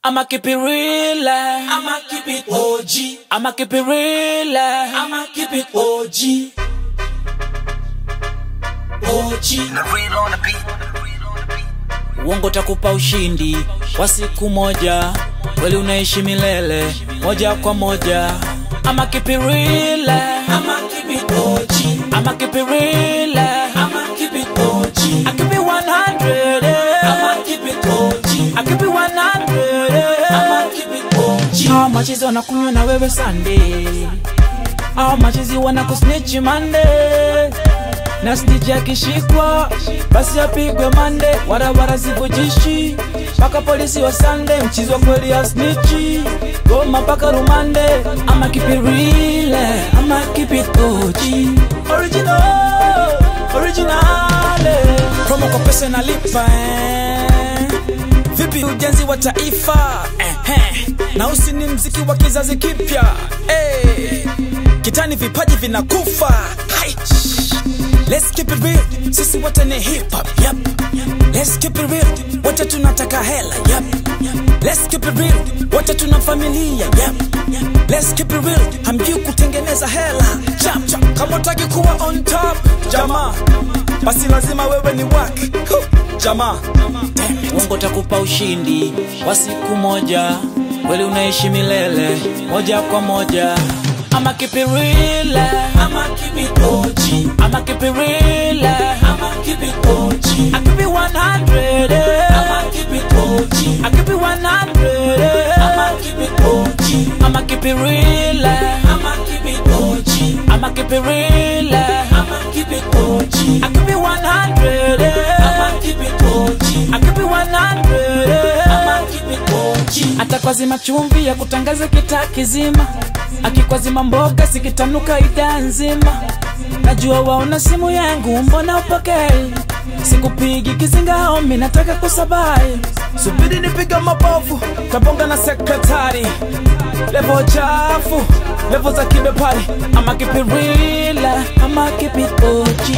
I'ma keep it real. I'ma keep it OG. I'ma keep it real. I'ma keep it OG. OG. The real on the beat. The real on the beat. Uongo takupa ushindi wa siku moja, kweli unaishi milele moja kwa moja. I'ma keep it real. I'ma keep it OG. I'ma keep it real. I'ma keep it OG. I keep it 100. I'ma keep it OG. I keep it 100. I'ma keep it OG. Hao machizi wanakunywa na wewe Sunday, hao machizi wanakusnitch Monday, na snitch akishikwa basi apigwe mande, barabara zivujishi mpaka polisi wa Sunday, mchizi wa kweli ya snitchi goma mpaka rumande. Ama keep it real, ama keep it OG, original, original. Promo kwa pesa inalipa eh. Vipi ujenzi wa taifa eh, eh. na usi ni mziki wa kizazi kipya eh. Kitani vipaji vinakufa Hai. Let's keep it real, sisi wote ni hip hop yep. Let's keep it real, wote tunataka hela yep. Let's keep it real, wote tuna familia yep. Let's keep it real, hamjui kutengeneza hela chap chap. Kama utaki kuwa on top jamaa, basi lazima wewe ni wak jamaa. Uongo takupa ushindi wa siku moja, kweli unaishi milele moja kwa moja. I'ma keep it real, I'ma keep it OG. I'ma keep it real, I'ma keep it OG. I keep it 100, I'ma keep it OG. I keep it 100, I'ma keep it OG. I'ma keep it real, I'ma keep it OG. I'ma keep it real, I'ma keep it OG. I keep it 100, I'ma keep it OG. I keep it 100. I'ma keep it OG. atakwazima chumvi ya kutangaza kitaa kizima, akikwazima mboga sikitanuka ida nzima. Najua waona simu yangu, mbona upokei? Sikupigi kizinga homi, nataka kusabai. Subiri nipiga mabovu, tabonga na sekretari. Levo chafu, levo za kibepari. Ama keep it real, ama keep it OG.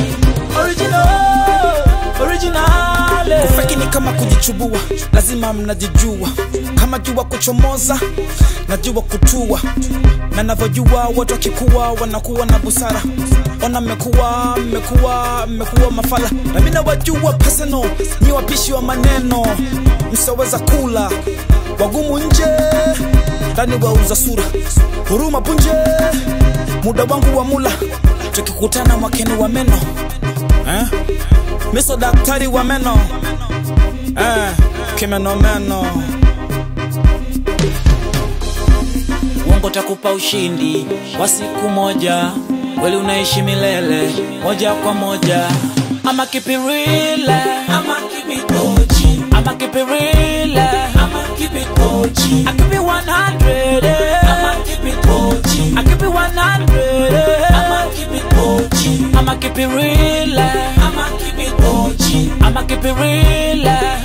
Original, original. Feki ni kama kujichubua, lazima mnajijua. Kama jua kuchomoza, najua kutua, na navyojua watu wakikuwa wanakuwa na busara. Ona mmekuwa mmekuwa mmekuwa mafala, na mimi nawajua personal, ni wapishi wa maneno, msoweza kula wagumu nje, ndani wauza sura, huruma punje, muda wangu wa mula, tukikutana mwakeni wa meno eh? Miso daktari wa meno eh, kimenomeno Uongo takupa ushindi wa siku moja, kweli unaishi milele moja kwa moja. Ama keep it real, I'ma keep it OG. ama keep it real, I'ma keep it OG. I keep it 100, I'ma keep it OG. I keep it 100, I'ma keep it OG. I'ma keep it real, I'ma keep it OG. I'ma keep it real,